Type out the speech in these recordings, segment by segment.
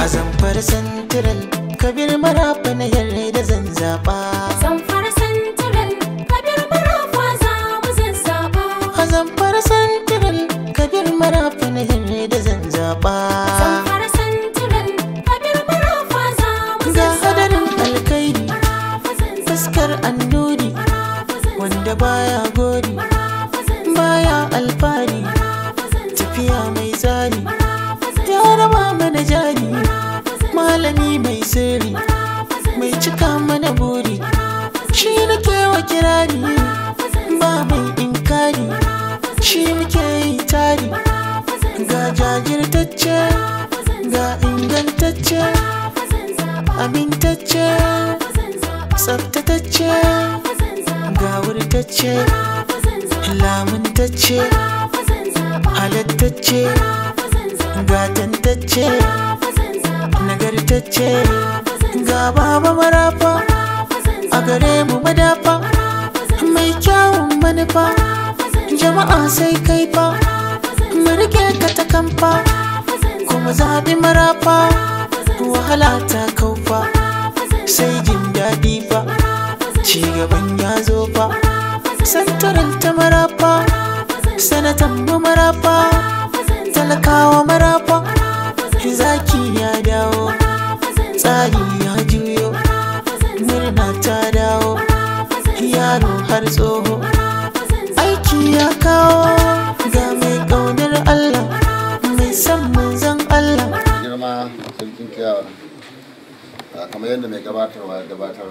a zamfar santiral kabir marafa na yarda da zan zaɓa Zamfara Central, Kabir Marafa za mu zazzaɓa. a zamfar santiral kabir marafa na yarda da zan zaɓa Zamfara Central, Kabir Marafa za mu ga zazzaɓa. hadarin alkairi Marafa zan zaɓa. fuskar annuri Marafa zan wanda zaɓa. baya gori Marafa zan zaɓa. baya alfari Marafa zan zaɓa. tafiya mai tsari Marafa zan ya raba mana jari Marafa zan zaɓa. malami mai sirri Marafa zan mai zaɓa. cika mana buri Marafa zan shi nake wa kirari Marafa zan zaɓa. ba mai inkari Marafa zan shi muke yi tari Marafa zan ga zaɓa. jajirtacce Marafa zan ga zaɓa. ingantacce Marafa zan zaɓa. amintacce Marafa zan zaɓa. tsaftatacce Marafa zan zaɓa. ga wurtacce Marafa zan zaɓa. lamuntacce Marafa zan zaɓa. halattacce Marafa zan zaɓa. gatantacce Marafa zan zaɓa. nagartacce Marafa zan ga baba marafa Marafa zan a zaɓa. gare mu madafa Marafa zan mai kyawun manufa Marafa zan jama'a sai kai fa Marafa zan mu rike ka ta kamfa Marafa zan kuma zaɓi marafa Marafa zan wahala ta kaufa Marafa zan sai jin daɗi fa Marafa zan ci gaban ya zo fa Marafa zan santaral ta marafa Marafa zan sanatan mu marafa Marafa zan talakawa marafa Marafa zan zaki ya dawo Marafa zan tsari ya juyo Marafa zan murna ta dawo Marafa zan yaro har tsoho Marafa zan aiki ya kawo ga mai ƙaunar Allah mai son manzon Allah girma sarkin kiyawa a kamar yadda mai gabatarwa ya gabatar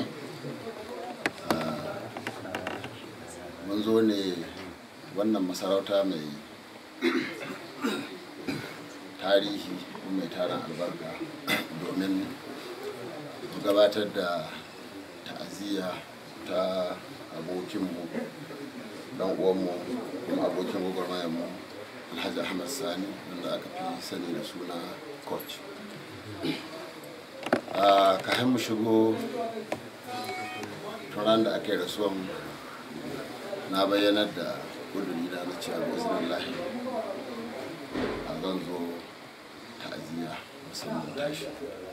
ah, mun zo ne wannan masarauta mai tarihi kuma mai tarin albarka domin mu gabatar da ta'aziyya ta abokinmu dan uwanmu kuma abokin gwagwarmayarmu alhaji ahmad sani wanda aka fi sani da suna coach a kayan mu shigo turan da aka yi rasuwan na bayyanar da kuduri na na cewa bismillahi a zan zo ta'aziyya musamman tashi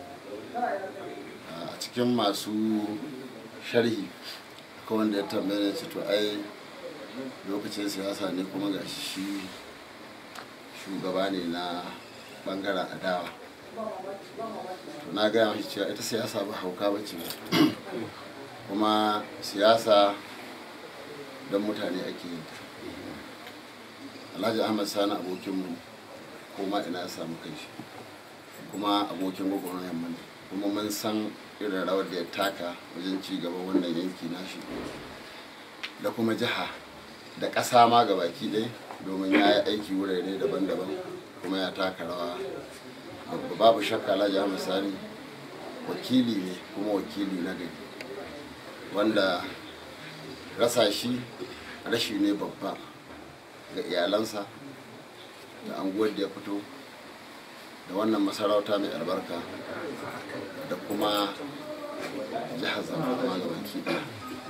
a cikin masu sharhi akwai wanda ya tambaye ne ce to ai lokacin siyasa ne kuma ga shi shugaba ne na bangaren adawa to na gaya mashi cewa ita siyasa ba hauka ba ce kuma siyasa don mutane ake yin ta alhaji ahmad sani abokinmu kuma ina ya samu kai shi kuma abokin gwagwarmayar mu ne kuma mun san irin rawar da ya taka wajen ci gaban wannan yanki nashi da kuma jiha da ƙasa ma ga baki ɗaya domin ya yi aiki wurare daban-daban kuma ya taka rawa Babba- babu shakka alhaji ahmad sani wakili ne kuma wakili na gari wanda rasa shi rashi ne babba ga iyalansa da anguwar da ya fito da wannan masarauta mai albarka da kuma jihar zamfara ga baki ɗaya.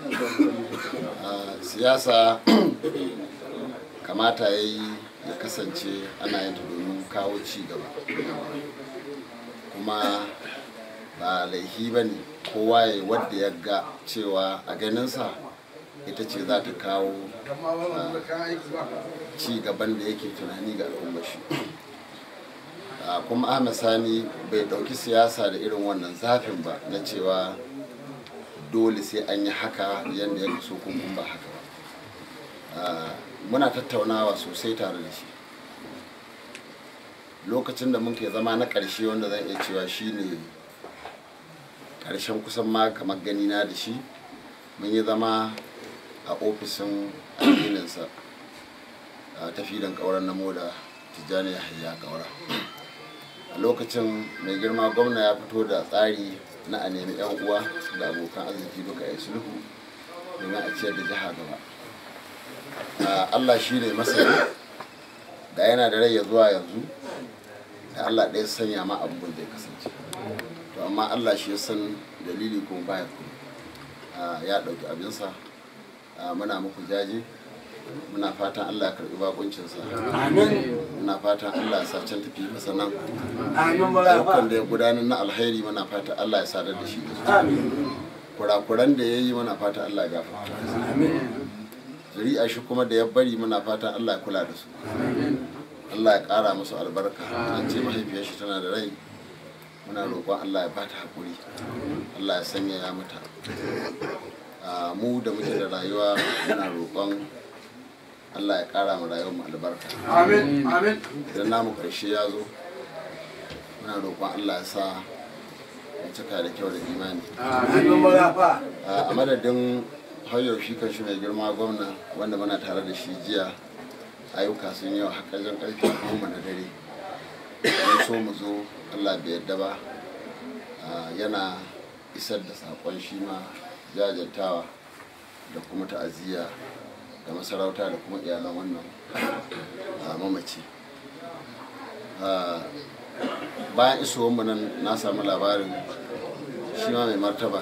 a siyasa kamata ya yi ya kasance ana yin ta domin kawo ci gaba kuma ba laihi ba ne kowa ya yi wadda ya ga cewa a ganinsa ita ce za ta kawo ah, ci gaban da yake tunani ga al'ummar shi Ah, kuma ahmed sani bai ɗauki siyasa da irin wannan zafin ba na cewa dole sai an yi haka yadda ya so ko kuma ba haka ba Ah, muna tattaunawa sosai tare da shi lokacin da muke zama na ƙarshe wanda zan iya cewa shine ƙarshen kusan ma kamar ganina da shi mun yi zama a ofishin addininsa a tafidan ƙauren na moda tijjani yahaya ƙaura a lokacin mai girma gwamna ya fito da tsari na a nemi 'yan uwa da abokan arziki duka ya sulhu domin a ciyar da jiha gaba Ah, allah shi ne masani da yana da rai ya zuwa yanzu da allah ɗaya sanya ma abubuwan da ya kasance to amma allah shi ya san dalili kuma baya kuma ya ɗauki abinsa Ah, muna muku jaje muna fatan allah ya karbi bakuncinsa Amin. muna fatan allah ya sa can tafi masa nan Amin ayyukan marafa. da ya gudanar na alheri muna fatan allah ya sadar da shi Amin. kurakuran da ya yi muna fatan allah ya gafarta Amin. zuri'a shi kuma da ya bari muna fatan allah ya kula da su allah ya kara musu albarka an ce mahaifiyar shi tana da rai muna roƙon allah ya bata haƙuri allah ya sanya ya mata Ah, mu da muke da rayuwa muna roƙon allah ya kara mu rayuwar mu albarka Amin. Amin. idan namu ƙarshe ya zo muna roƙon allah ya sa mu cika da kyau da imani Amin marafa. a madadin hauyar shi kan shi mai girma gwamna wanda muna tare da shi jiya ayyuka sun yi hakajin karfe goma na dare mun so mu zo allah bai yadda ba a, yana isar da saƙon shi ma jajantawa da kuma ta'aziyya da masarauta da kuma iyalan wannan a, mamaci A, bayan isowar mu nan na samu labarin shi ma mai martaba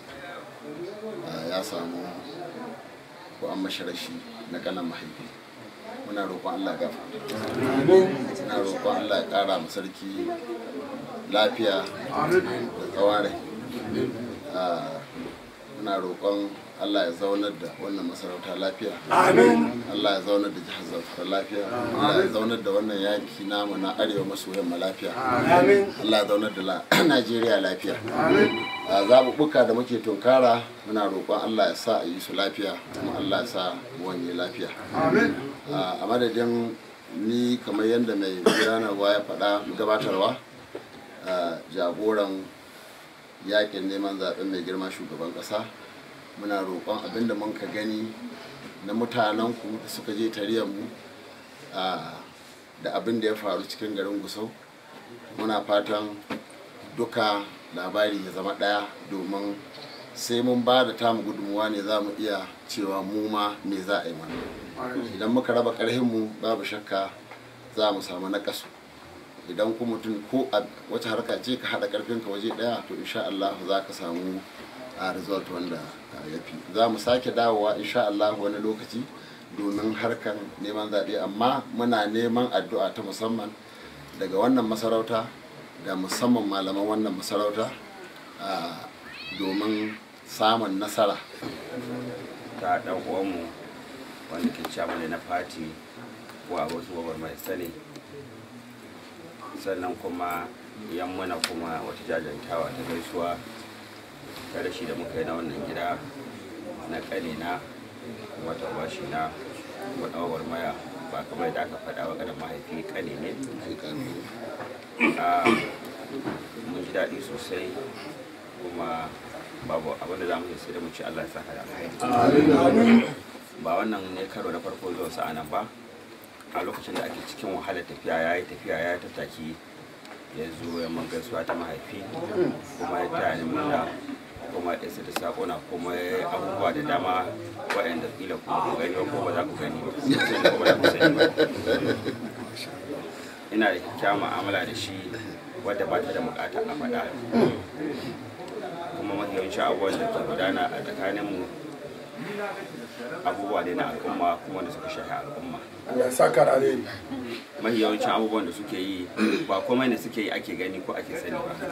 Uh, ya samu ko an mashi rashi na kanan mahaifi muna roƙon Allah gafa muna roƙon Allah ya ƙara mu sarki lafiya da tsawon rai Uh, muna roƙon Allah ya zaunar da wannan masarauta lafiya Amin. Allah ya zaunar da jihar Zamfara lafiya Allah ya zaunar da wannan yanki namu na arewa maso yamma lafiya Amin. Allah ya zaunar da la- Najeriya lafiya Amin. a zaɓuɓɓuka da muke tunkara muna roƙon Allah ya sa a yi su lafiya kuma Allah ya sa mu wanye lafiya Amin. a madadin ni kamar yadda mai gudanarwa ya faɗa gabatarwa a jagoran yakin neman zaɓen mai girma shugaban ƙasa muna roƙon abinda mun ka gani na mutanenku da suka je mu a da abin da ya faru cikin garin gusau muna fatan duka labari ya zama ɗaya domin sai mun ba da tamu gudunmuwa ne za mu iya cewa mu ma me za a yi mana idan muka raba ƙarhinmu babu shakka za mu samu naƙasu idan ku mutum ko a wace harka ce ka haɗa ƙarfinka waje ɗaya to insha Allah za ka samu a result wanda ya fi za mu sake dawowa insha Allah wani lokaci domin harkan neman zaɓe amma muna neman addu'a ta musamman daga wannan masarauta da musamman malaman wannan masarauta a, domin samun nasara ta dan uwanmu wanda ke cewa na fati ko a wasu babar mai sani sannan kuma yammuna kuma wata jajantawa ta gaisuwa ta rashi da muka yi na wannan gida na kanina kuma ta bashi na wadawar maya ba kamar da aka faɗa wa ganin mahaifi kane ne Ah, mun ji daɗi sosai kuma babu abin da za mu yi sai da mu ci Allah ya saka da alkhairi ba wannan ne karo na farko zuwa sa nan ba a lokacin da ake cikin wahalar tafiya ya yi tafiya ya yi tattaki ya zo ya man gaisuwa ta mahaifi kuma ya taya ni murna kuma ya isa da sakona kuma ya yi abubuwa da dama waɗanda kila kuma ku gani ba ko ba za ku gani ba sai kuma da ku sani ba ina da kyakkyawan mu'amala da shi wadda ba ta da bukata a faɗa kuma mafi yawancin abubuwan da ke gudana a tsakaninmu abubuwa ne na al'umma kuma da suka shafi al'umma Allah ya saka da alheri. mafi yawancin abubuwan da suke yi ba komai ne suke yi ake gani ko ake sani ba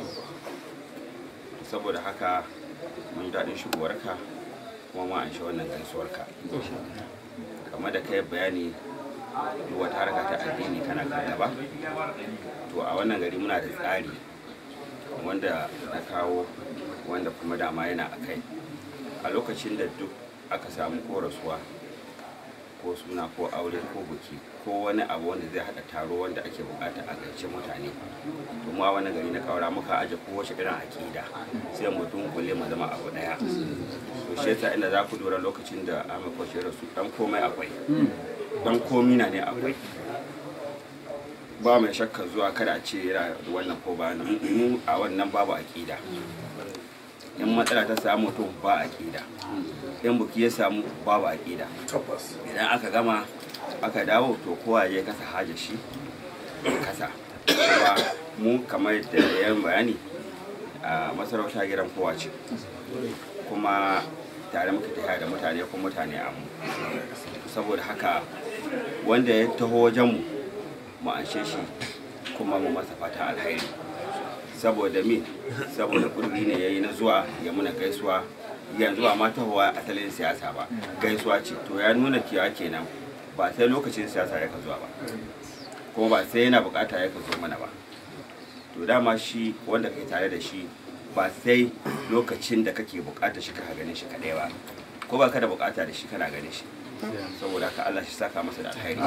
saboda haka mun ji daɗin shigowarka kuma ma an shi wannan gaisuwarka kamar da kai bayani duk wata harka ta addini kana kan gaba to a wannan gari muna da tsari wanda na kawo wanda kuma dama yana a kai a lokacin da duk aka samu ko rasuwa ko suna ko aure ko buki ko wani abu wanda zai hada taro wanda ake bukata a gaice mutane to mu a wani gari na kaura muka aje kowace irin akida sai mu dunkule mu zama abu daya to shi yasa inda za ku lura lokacin da Ahmed Kwashe rasu dan komai akwai dan komi na ne akwai ba mai shakka zuwa kada a ce yana da wannan ko ba nan mu a wannan babu akida in matsala ta samu to ba akida in buki ya samu babu akida Tabbas. idan aka gama aka dawo to kowa ya kasa haja shi ya kasa kuma mu kamar da yan bayani a masarauta gidan kowa ce kuma tare muka tafiya da mutane kuma mutane a mu saboda haka wanda ya taho wajenmu mu anshe shi kuma mu masa fata alhairi saboda me saboda ƙuduri ne ya yi na zuwa ya muna gaisuwa yanzu ba ma tahowa asalin siyasa ba gaisuwa ce to ya nuna cewa kenan ba sai lokacin siyasa ya ka zuwa ba kuma ba sai yana bukata ya ka zo mana ba to dama shi wanda kai tare da shi ba sai lokacin da kake bukata shi ka ganin shi kadai ba ko ba ka da bukata da shi kana ganin shi saboda haka Allah shi saka masa da alkhairi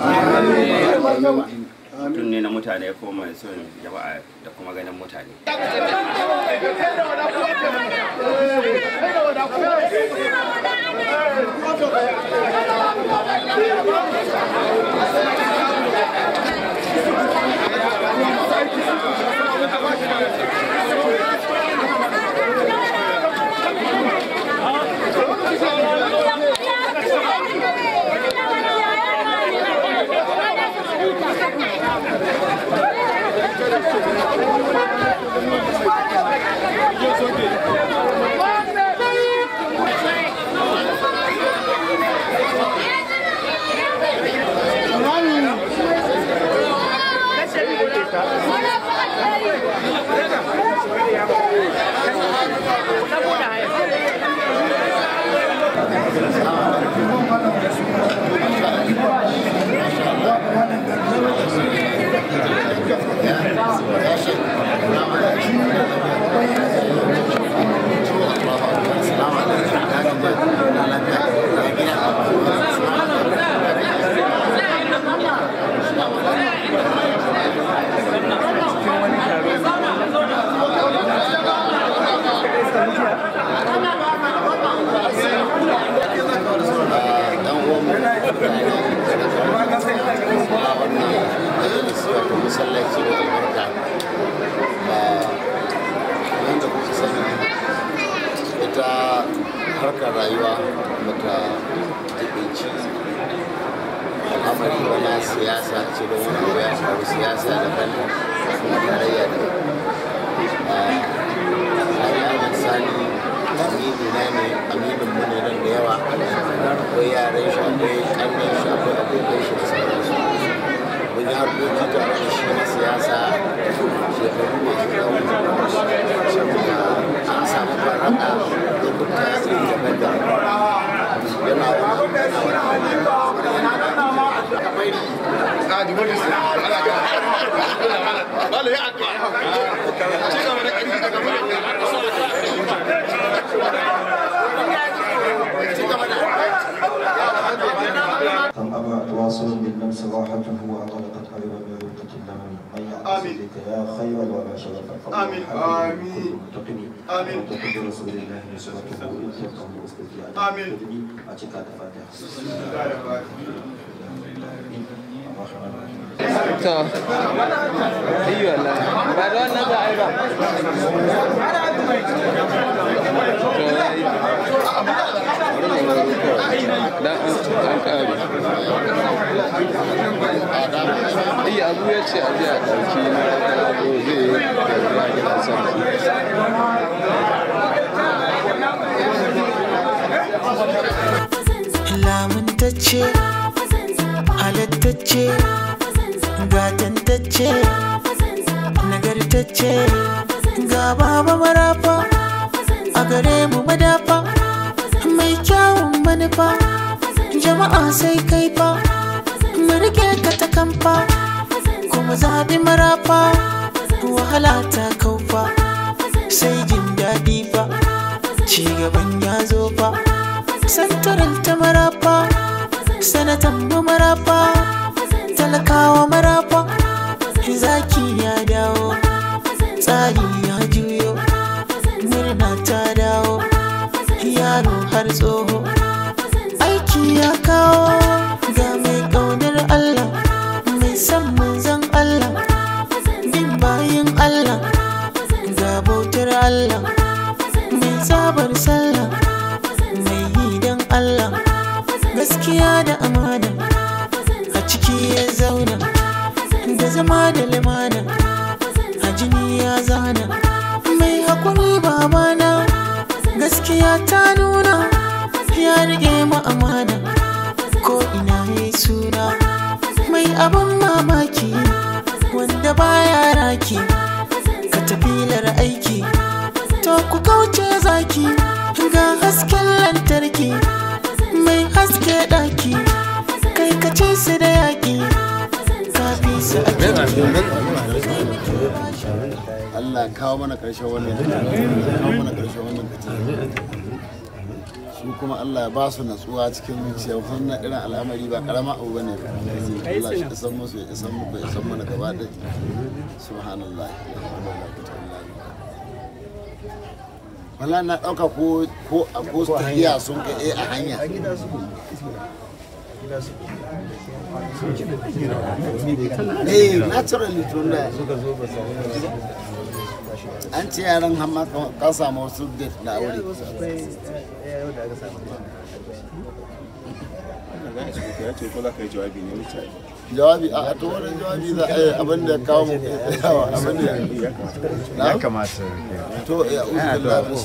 mutum ne na mutane ko mai son jama'a da kuma ganin mutane dan uwan mu wato masallaci da albarka wanda kuka sani ita harkar rayuwa bata jibinci al'amari ba na siyasa ce don wani abu ya faru siyasa daban kuma tarayya daban Ahmad Sani amini na ne aminin mu ne nan da yawa akwai yaran shi akwai kannan shi akwai abokan shi da sauransu mun yi harkoki tare da shi na siyasa shekaru masu yawa saboda an samu faraka da kuka iri daban-daban yana wani yana كم أبى تواصل بالنفس راحته وأطلقت أيضا برقة اللمم من يعتصم بك يا خير ولا شرف آمين. آمين. متقم آمين. وتقي رسول الله نصرته إن تلقه واستجيب آمين. أتيك فاتحة to yi wala ba da wannan za a yi ba to ya yi dan an kare iya abu ya ce a je a ɗauki na abu zai yi da gidan sarki lamuntacce halittacce gatantacce nagartacce ga baba marafa a gare mu madafa mai kyawun manufa jama'a sai kai fa mu rike ka ta kamfa kuma zaɓi marafa wahala ta kaufa sai jin daɗi fa ci gaban ya zo fa santaral ta marafa sanatan mu marafa talakawa marafa zaki ya dawo tsari ya juyo murna ta dawo yaro har tsoho aiki ya kawo ga mai ƙaunar Allah mai son manzon Allah bin bayin Allah ga bautar Allah mai sabar sallah mai yi don Allah gaskiya da amana a ciki ya zauna da zama da limana a jini ya zana mai haƙuri babana gaskiya ta nuna rage mu amana ko ina ya suna mai abin mamaki wanda baya raki ka tafilar aiki to ku kauce zaki ga hasken lantarki mai haske daki kai ka ce su da yaki kafi su a Allah ya kawo mana ƙarshen wannan kawo mana ƙarshen wannan fitina su kuma Allah ya ba su natsuwa cikin zuciya wannan irin al'amari ba karama abu bane Allah shi isan musu ya isan muku ya isan mana gaba ɗaya subhanallah wala na ɗauka ko ko a ko tafiya sun ka eh a hanya eh naturally tun da an ce yaran hamma ka samu wasu date da aure ya ce ko za ka yi jawabi ne wuce jawabi a to wani jawabi za a yi abin da kawo mu yawa abin da ya kamata to ya uzu billahi min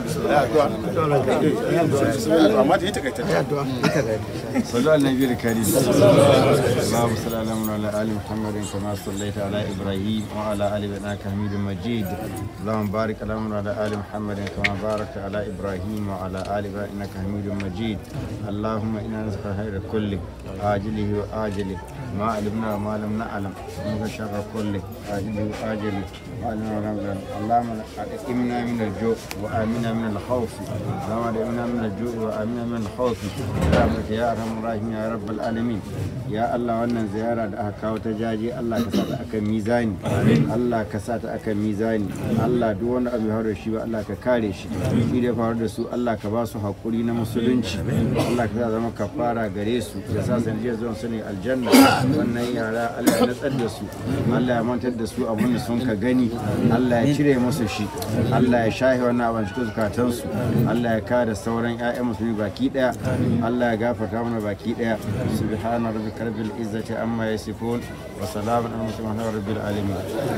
shaitanir amma da ya takaita صلى على النبي الكريم اللهم صل على محمد وعلى ال محمد كما صليت على ابراهيم وعلى ال انك حميد مجيد اللهم بارك على محمد وعلى ال محمد كما باركت على ابراهيم وعلى ال ابراهيم انك حميد مجيد اللهم انا نسالك الخير كله عاجله واجله ما علمنا وما لم نعلم ومن شر كله عاجله واجله ما علمنا وما لم نعلم اللهم امنا من الجوع وامنا من الخوف اللهم امنا من الجوع وامنا من الخوف برحمتك يا ارحم الراحمين يا رب العالمين ya Allah wannan ziyara da aka kawo ta jaji Allah ka sa ta akan mizani Allah ka sa ta akan mizani Allah duk wanda abu ya faru da shi ba Allah ka kare shi shi da ya faru da su Allah ka ba su hakuri na musulunci Allah ka sa zama kafara gare su ya sa sanadiyar zuwan su ne aljanna wannan yara Allah ya natsar da su Allah ya mantar da su abin da sun ka gani Allah ya cire musu shi Allah ya shahi wannan abin cikin zukatansu Allah ya kare sauran 'ya'yan musulmi baki daya Allah ya gafarta mana baki daya subhana rabbika rabbil izzati amma yasifun wa salamun ala mursalin rabbil alamin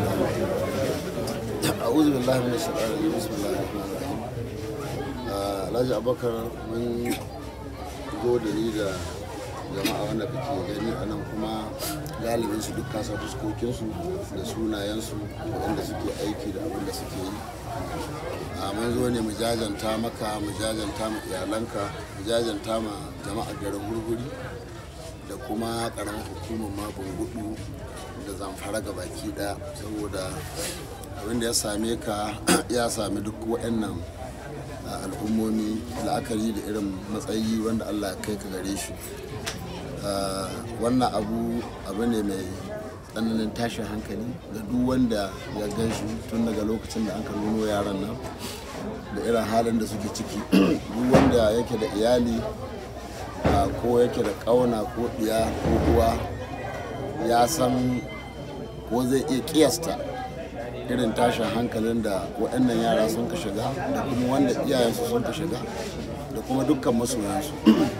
a'udhu billahi minash shaitanir rajim bismillahir rahmanir rahim Ah, Alhaji Abubakar mun gode ni da jama'a wanda kake gani a nan kuma galibin su duk kasa fuskokinsu da sunayensu wanda suke aiki da abin da suke yi a mun zo ne mu jajanta maka mu jajanta ma iyalanka mu jajanta ma jama'ar garin hurhuri da kuma karamar hukumar mabin gudu da zamfara ga baki daya saboda abin da ya same ka ya sami duk waɗannan a, al'ummomi la'akari da irin matsayi wanda allah ya kai ka gare shi Ah, wannan abu abu ne mai tsananin tashin hankali ga duk wanda ya gan shi tun daga lokacin da an ka nuno yaran nan da irin halin da suke ciki duk wanda yake da iyali ah, ko yake da ƙauna ko ɗiya ko uwa ya san ko zai iya kiyasta irin tashin hankalin da waɗannan yara sun ka shiga da kuma wanda iyayensu sun ka shiga da kuma dukkan masoyansu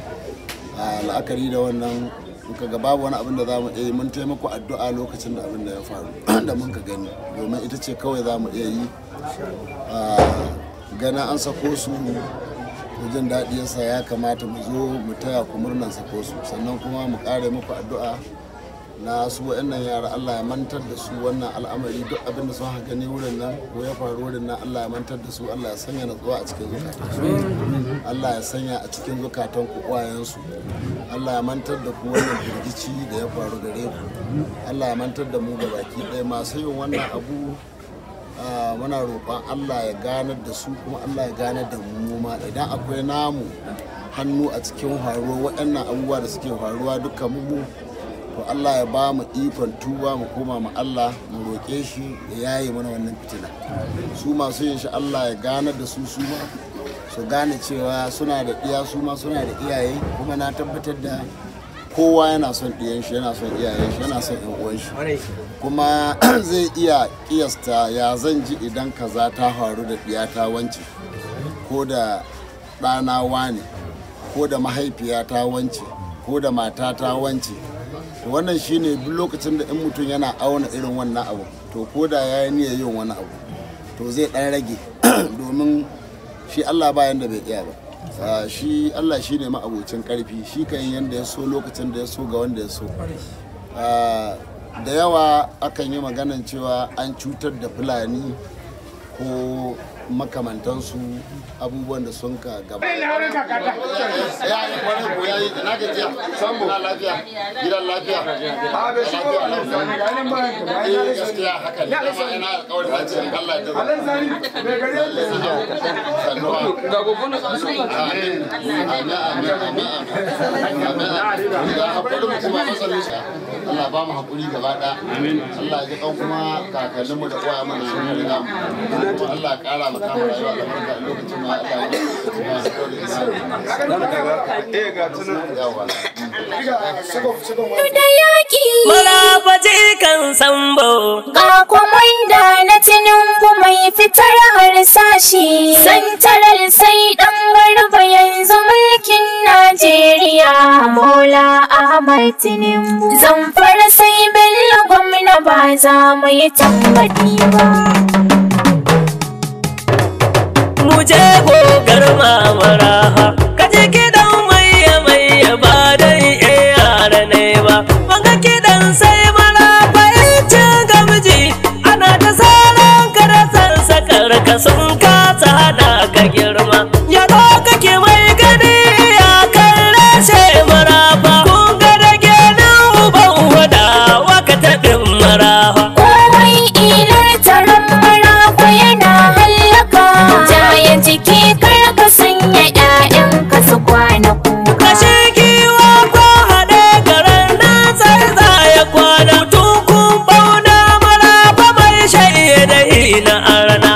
a la'akari da wannan muka ga babu wani abin da za mu iya yi mun taimako addu'a lokacin da abin da ya faru da mun ka gani domin ita ce kawai za mu iya yi a gana an sako su to jin daɗi yasa ya kamata mu zo mu taya ku murnan sako su sannan kuma mu ƙare muku addu'a na su waɗannan yara Allah ya mantar da su wannan al'amari duk abin da sun haka gani wurin nan ko ya faru wurin nan Allah ya mantar da su Allah ya sanya natsuwa a cikin zukatansu Allah ya sanya a cikin zukatan ku uwayensu Allah ya mantar da ku wannan firgici da ya faru gare ku Allah ya mantar da mu ga baki ɗaya masu yin wannan abu ah, muna roƙon Allah ya ganar da su kuma Allah ya ganar da mu ma idan akwai namu hannu a cikin faruwa waɗannan abubuwa da suke faruwa dukkan mu to Allah ya ba mu ikon tuba mu koma mu Allah mu roƙe shi ya yaye mana wannan fitina su masu yin shi Allah ya ganar da su su ma su gane cewa suna da iya su ma suna da iyaye kuma na tabbatar da kowa yana son ɗiyan shi yana son iyayen shi yana son yan uwan shi kuma zai iya kiyasta ya zan ji idan kaza ta faru da ɗiyata wance ko da ɗana wane ko da mahaifiyata wance ko da matata wance to wannan shine duk lokacin da in mutum yana auna irin wannan abu to ko da ya yi niyyar yin wani abu to zai ɗan rage domin shi allah bayan da bai iya ba Ah, shi allah shi ne ma'abocin karfi shi kan yi yadda ya so lokacin da ya so ga wanda ya so Ah, da yawa akan yi maganan cewa an cutar da fulani ko makamantansu abubuwan da sun ka gaba ya yi kwanan ko ya yi na gajiya sambo na lafiya gidan lafiya lafiya lafiya eh gaskiya haka ne dama ina alƙawarin na ce Allah ya daga sannuwa ga gobe na su amin amin amin amin amin ga hakuri mu kuma masarin sa Allah ba mu hakuri gaba ɗaya Allah ya ji kan kuma kakanninmu da uwa mana sun riga mu Allah ya ƙara mu kama rayuwa da barka lokacin ma Allah ya kuma su kore isa eh ga tunan yawa da yaƙi Marafaci kan sambo ga kwamanda na tinubu mai fitar harsashi santarar sai dan garba yanzu mulkin najeriya mola ahmad tinubu zamfara sai bello gwamna ba za mu yi tambadi ba mu je gogar mamara ka je kiɗan maye maye ba dai eh yara ne ba wanga kiɗan sai mara fahimcin gamji ana ta salon ka da sansakar ka sun kasa hada ka girma ya kake mai gani ya kalle sai marafa kun ga da genin uban wada waka taɗin marafa komai ilar taron marafa yana hallaka jaye jiki kar ka sanya 'ya'yanka su kwana kuka kashe giwa ko haɗe garin nan sai za ya kwana tukun bauna mara ba mai shaye da hina arna